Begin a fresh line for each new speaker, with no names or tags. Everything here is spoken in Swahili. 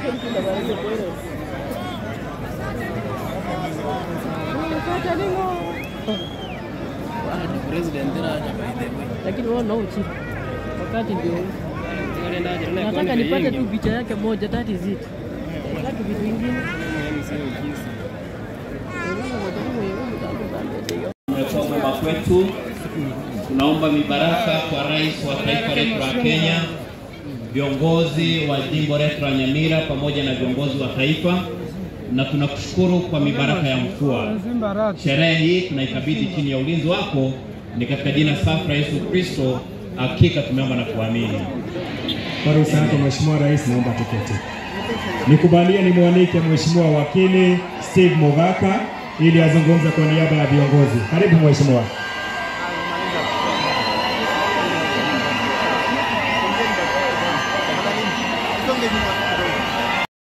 lakini wao nao chini wakati ndio nataka nipate tu picha yake moja, that is it. Nataka vitu vingine
Umekuwa mwema kwetu. Tunaomba mibaraka kwa rais wa taifa letu la Kenya, viongozi wa jimbo letu la Nyamira pamoja na viongozi wa taifa, na tunakushukuru kwa mibaraka ya mvua. Sherehe hii tunaikabidhi chini ya ulinzi wako, ni katika jina safi la Yesu Kristo, hakika tumeomba na kuamini.
Kwa ruhusa yako Mheshimiwa Rais, naomba tuketi. Nikubalie nimwalike Mheshimiwa Wakili Steve Mogaka ili azungumze kwa niaba ya viongozi. Karibu Mheshimiwa.